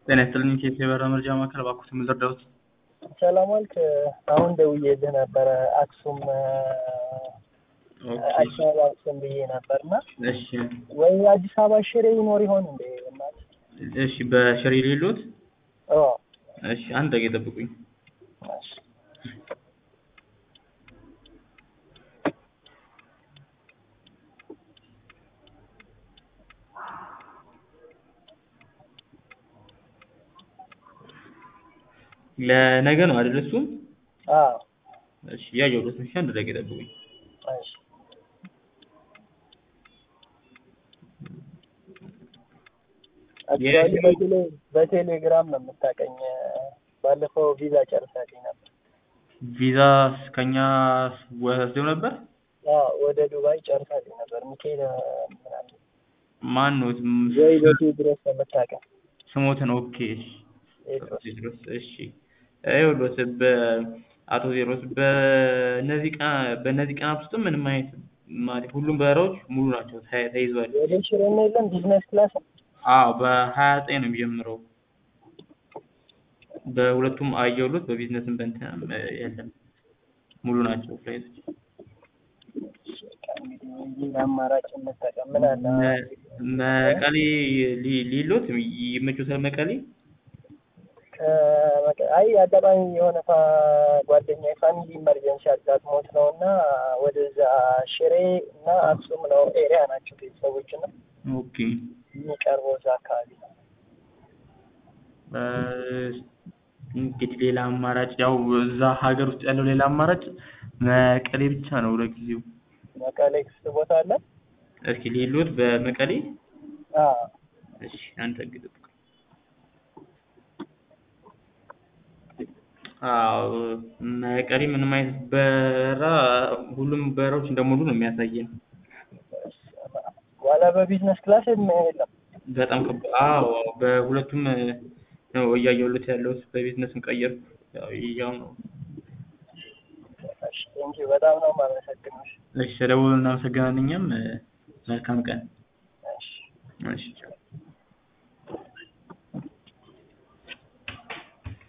ጤና ይስጥልኝ ከኢትዮ የበራ መረጃ ማዕከል እባክዎት ምን ልርዳዎት? ሰላም ዋልክ። አሁን ደውዬልህ ነበረ አክሱም ኦኬ አዲስ አበባ አክሱም ብዬ ነበር እና እሺ ወይ አዲስ አበባ ሽሬ ይኖር ይሆን እንዴ? እናት እሺ በሽሬ ሌሎት ኦ እሺ አንድ ደቂቃ ይጠብቁኝ። እሺ ለነገ ነው አይደል እሱም? አዎ እሺ ያየሁት እሺ አንድ ደቂቃ ይጠብቁኝ። እሺ አክቹዋሊ የሽሬ- በቴሌ- በቴሌግራም ነው የምታውቀኝ። ባለፈው ቪዛ ጨርሳልኝ ነበር። ቪዛ ከኛ ወስደው ነበር? አዎ ወደ ዱባይ ጨርሳልኝ ነበር። ሚካኤል ምናምን ማን ነው ወይ በቴድሮስ ነው የምታውቀኝ። ስሞትን? ኦኬ እሺ ቴድሮስ ቴድሮስ እሺ ይኸውልዎት በአቶ ቴድሮስ በእነዚህ ቀና በእነዚህ ቀናት ውስጥም ምንም አይነት ማለት ሁሉም በረራዎች ሙሉ ናቸው ተ- ተይዟል። ወደ ሽሬ ነው የለም ቢዝነስ ክላስ አዎ በሀያ ዘጠኝ ነው የሚጀምረው። በሁለቱም አየሁሎት በቢዝነስም በእንትንም የለም ሙሉ ናቸው ፍላይቶች። በቃ እንግዲህ ሌላ አማራጭ እንጠቀም። ምን አለ መ- መቀሌ ሊ- ሊሎት ይመቾታል መቀሌ? ከመቀ- አይ አጋጣሚ የሆነ ፋ- ጓደኛ የፋሚሊ ኢመርጀንሲ አጋጥሞት ነው እና ወደዛ ሽሬ እና አክሱም ነው ኤሪያ ናቸው ቤተሰቦች እና ኦኬ የሚቀርበው እዛ አካባቢ ነው። እ፣ እንግዲህ ሌላ አማራጭ ያው እዛ ሀገር ውስጥ ያለው ሌላ አማራጭ መቀሌ ብቻ ነው ለጊዜው። መቀሌ ክፍት ቦታ አለ። እስኪ ሊሎት በመቀሌ አዎ እሺ አንተ ግጥም አዎ መቀሌ ምንም አይነት በረራ ሁሉም በረራዎች እንደሞሉ ነው የሚያሳየን። በኋላ በቢዝነስ ክላስ የለም። በጣም ከባ አዎ በሁለቱም ነው እያየሁለት ያለሁት በቢዝነስም ቀየርኩ ያው ያው ነው። እሺ ቴንኪው በጣም ነው የማመሰግነው። እሺ ስለደወሉ እናመሰግናለን እኛም መልካም ቀን። እሺ እሺ ቻው።